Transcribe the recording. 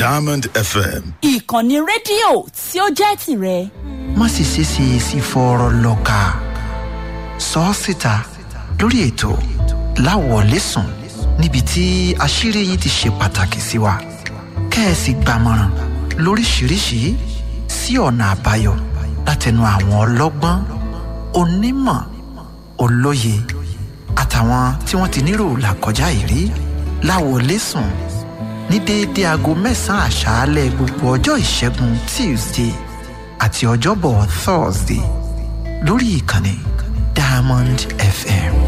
Diamond FM. ìkànnì rédíò tí ó jẹ́ tìrẹ. má sì ṣe ṣe èsì fọ̀rọ̀ lọ́ka sọ ọ́ síta lórí ètò láwọ̀lẹ́sùn níbi tí àṣírí yìí ti ṣe pàtàkì sí wa kẹ́ẹ̀sì gbàmọ̀ràn lóríṣiríṣi sí ọ̀nà àbáyọ látẹnu àwọn ọlọ́gbọ́n onímọ̀ olóye àtàwọn tí wọ́n ti nírò làkọjá ìrí láwọ̀lẹ́sùn ní déédéé aago mẹ́sàn-án àṣálẹ̀ gbogbo ọjọ́ ìṣẹ́gun tuesday àti ọjọ́bọ̀ thursday lórí ìkànnì diamond fm.